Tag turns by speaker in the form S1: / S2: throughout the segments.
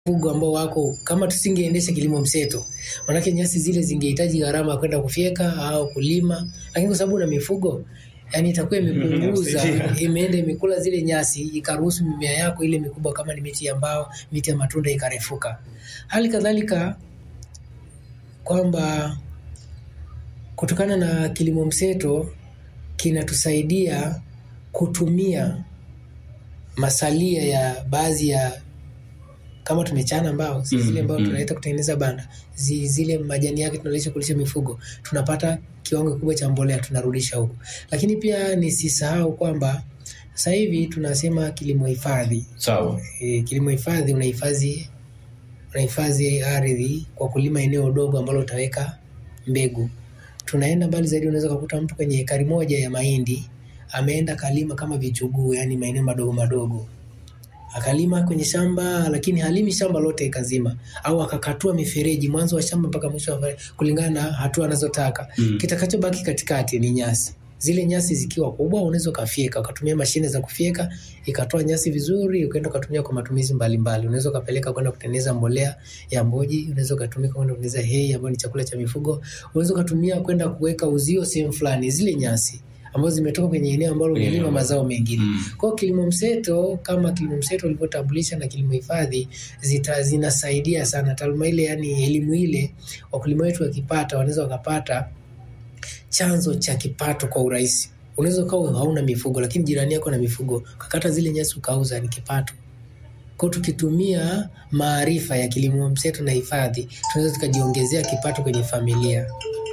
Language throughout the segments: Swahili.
S1: mifugo ambao wako kama tusingeendesha kilimo mseto, manake nyasi zile zingehitaji gharama ya kwenda kufyeka au kulima, lakini kwa sababu una mifugo yani itakuwa imepunguza imeenda imekula zile nyasi ikaruhusu mimea yako ile mikubwa kama ni miti ya mbao, miti ya matunda ikarefuka. Hali kadhalika kwamba kutokana na kilimo mseto kinatusaidia kutumia masalia ya baadhi ya kama tumechana mbao si zile mbao tunaleta kutengeneza banda zi, zile majani yake tunalisha kulisha mifugo tunapata kiwango kikubwa cha mbolea tunarudisha huko lakini pia nisisahau kwamba sasa hivi tunasema kilimo hifadhi
S2: Sawa.
S1: e, kilimo hifadhi unahifadhi unahifadhi ardhi kwa kulima eneo dogo ambalo utaweka mbegu tunaenda mbali zaidi unaweza kukuta mtu kwenye ekari moja ya mahindi ameenda kalima kama vichuguu yani maeneo madogo madogo akalima kwenye shamba lakini halimi shamba lote ikazima au akakatua mifereji mwanzo wa shamba mpaka mwisho wa mifereji, kulingana na hatua anazotaka
S2: Mm.
S1: kitakachobaki katikati ni nyasi zile nyasi zikiwa kubwa unaweza ukafyeka ukatumia mashine za kufyeka ikatoa nyasi vizuri ukaenda ukatumia kwa matumizi mbalimbali unaweza ukapeleka kwenda kutengeneza mbolea ya mboji unaweza ukatumika kwenda kutengeneza hay ambayo ni chakula cha mifugo unaweza ukatumia kwenda kuweka uzio sehemu fulani zile nyasi ambazo zimetoka kwenye eneo ambalo
S2: Kwenye
S1: unalima
S2: eneo.
S1: mazao mengine
S2: Mm.
S1: kwa hiyo kilimo mseto kama kilimo mseto ulivyotambulisha na kilimo hifadhi zita zinasaidia sana taaluma ile, yani elimu ile wakulima wetu wakipata, wanaweza wakapata chanzo cha kipato kwa urahisi. Unaweza ukawa hauna mifugo, lakini jirani yako na mifugo, ukakata zile nyasi ukauza, ni kipato. Kwa hiyo tukitumia maarifa ya kilimo mseto na hifadhi, tunaweza tukajiongezea kipato kwenye familia.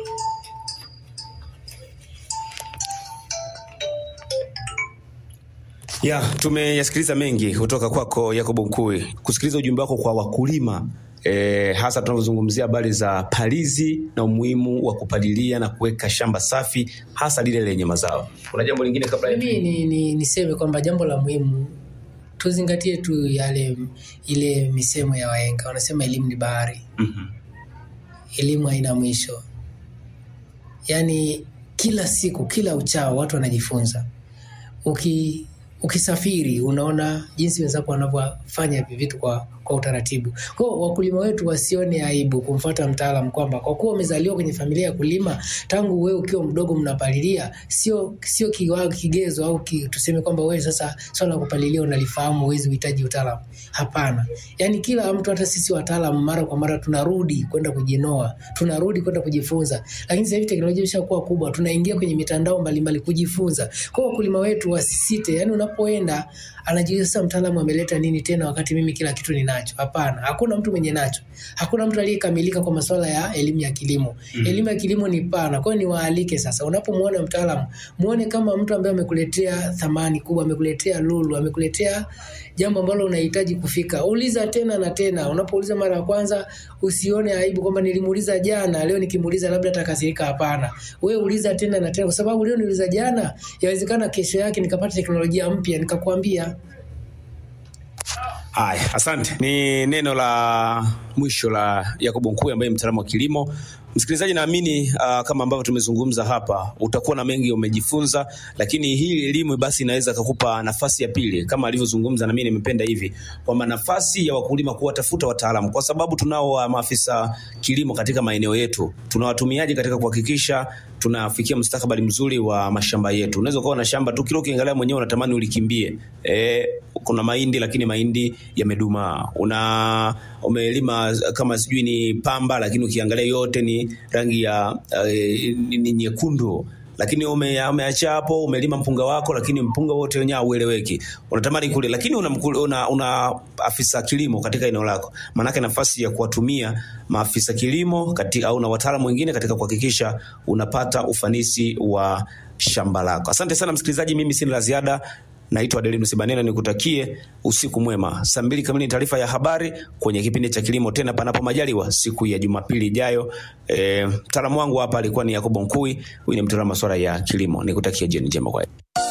S2: Ya, tumeyasikiliza mengi kutoka kwako Yakobo Mkui, kusikiliza ujumbe wako kwa wakulima e, hasa tunavyozungumzia habari za palizi na umuhimu wa kupalilia na kuweka shamba safi, hasa lile lenye mazao. Kuna jambo lingine kabla ya
S1: Mimi ni, ni, niseme kwamba jambo la muhimu tuzingatie tu yale ile misemo ya wahenga, wanasema elimu ni bahari,
S2: Mhm.
S1: elimu haina mwisho. Yaani kila siku, kila uchao watu wanajifunza. Uki ukisafiri unaona jinsi wenzako wanavyofanya hivi vitu kwa, kwa utaratibu. Kwa hiyo wakulima wetu wasione aibu kumfuata mtaalamu kwamba kwa kuwa umezaliwa kwenye familia ya kulima tangu wewe ukiwa mdogo mnapalilia, sio sio kiwango kigezo au ki, tuseme kwamba wewe sasa swala la kupalilia unalifahamu, huwezi uhitaji utaalamu. Hapana, yaani kila mtu, hata sisi wataalamu, mara kwa mara tunarudi kwenda kujinoa, tunarudi kwenda kujifunza. Lakini sasa hivi teknolojia imeshakuwa kubwa, tunaingia kwenye mitandao mbalimbali kujifunza. Kwa hiyo wakulima wetu wasisite, yaani unapoenda anajiuliza sasa, mtaalamu ameleta nini tena wakati mimi kila kitu ninacho? Hapana, hakuna mtu mwenye nacho, hakuna mtu aliyekamilika kwa masuala ya elimu ya kilimo. Elimu ya kilimo ni pana, kwa hiyo niwaalike sasa, unapomwona mtaalamu muone kama mtu ambaye amekuletea thamani kubwa, amekuletea lulu, amekuletea jambo ambalo unahitaji kufika. Uliza tena na tena. Unapouliza mara ya kwanza, usione aibu kwamba nilimuuliza jana, leo nikimuuliza labda atakasirika. Hapana, we uliza tena na tena, kwa sababu leo niuliza jana, yawezekana kesho yake nikapata teknolojia mpya nikakwambia.
S2: Haya, asante. Ni neno la mwisho la Yakobo Mkuu ambaye ni mtaalamu wa kilimo. Msikilizaji, naamini uh, kama ambavyo tumezungumza hapa, utakuwa na mengi umejifunza, lakini hii elimu basi inaweza kukupa nafasi ya pili, kama alivyozungumza, na mimi nimependa hivi kwamba nafasi ya wakulima kuwatafuta wataalamu, kwa sababu tunao wa maafisa kilimo katika maeneo yetu, tuna watumiaji katika kuhakikisha tunafikia mustakabali mzuri wa mashamba yetu. Unaweza ukawa na shamba tu, kila ukiangalia mwenyewe unatamani ulikimbie. E, kuna mahindi lakini mahindi yamedumaa. Una umelima kama sijui ni pamba, lakini ukiangalia yote ni rangi ya uh, ni, ni nyekundu lakini ume, umeacha hapo, umelima mpunga wako, lakini mpunga wote wenyewe haueleweki. Unatamani kule, lakini una, mkul- una, una afisa kilimo katika eneo lako, maanake nafasi ya kuwatumia maafisa kilimo katika, au na wataalamu wengine katika kuhakikisha unapata ufanisi wa shamba lako. Asante sana msikilizaji, mimi sina la ziada. Naitwa Adelinus Banena, nikutakie usiku mwema. Saa mbili kamili ni taarifa ya habari kwenye kipindi cha kilimo, tena panapo majaliwa siku ya Jumapili ijayo. E, mtaalamu wangu hapa alikuwa ni Yakobo Nkui, huyu ni mtaalamu wa masuala ya kilimo. Nikutakie jioni njema kwa